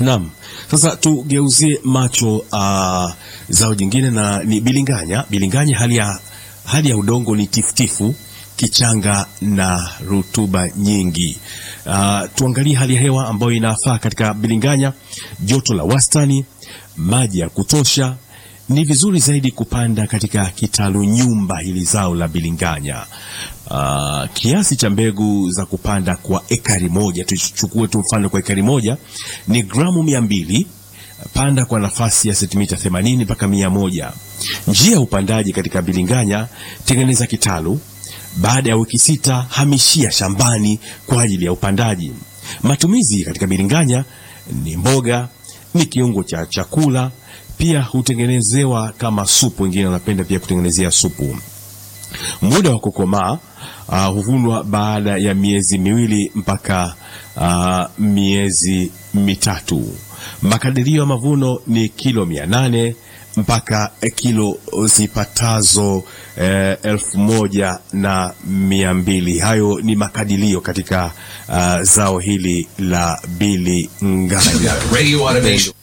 Naam, sasa tugeuzie macho uh, zao jingine na ni bilinganya. Bilinganya hali ya, hali ya udongo ni tifutifu, kichanga na rutuba nyingi. Uh, tuangalie hali ya hewa ambayo inafaa katika bilinganya: joto la wastani, maji ya kutosha. Ni vizuri zaidi kupanda katika kitalu nyumba hili zao la bilinganya. Uh, kiasi cha mbegu za kupanda kwa ekari moja, tuchukue tu mfano kwa ekari moja ni gramu mia mbili. Panda kwa nafasi ya sentimita 80 mpaka mia moja. Njia ya upandaji katika bilinganya: tengeneza kitalu, baada ya wiki sita hamishia shambani kwa ajili ya upandaji. Matumizi katika bilinganya ni mboga, ni kiungo cha chakula, pia hutengenezewa kama supu. Wengine wanapenda pia kutengenezea supu. Muda wa kukomaa uh, huvunwa baada ya miezi miwili mpaka uh, miezi mitatu. Makadirio ya mavuno ni kilo mia nane mpaka kilo zipatazo eh, elfu moja na mia mbili. Hayo ni makadirio katika uh, zao hili la bilinganya. Radio Automation.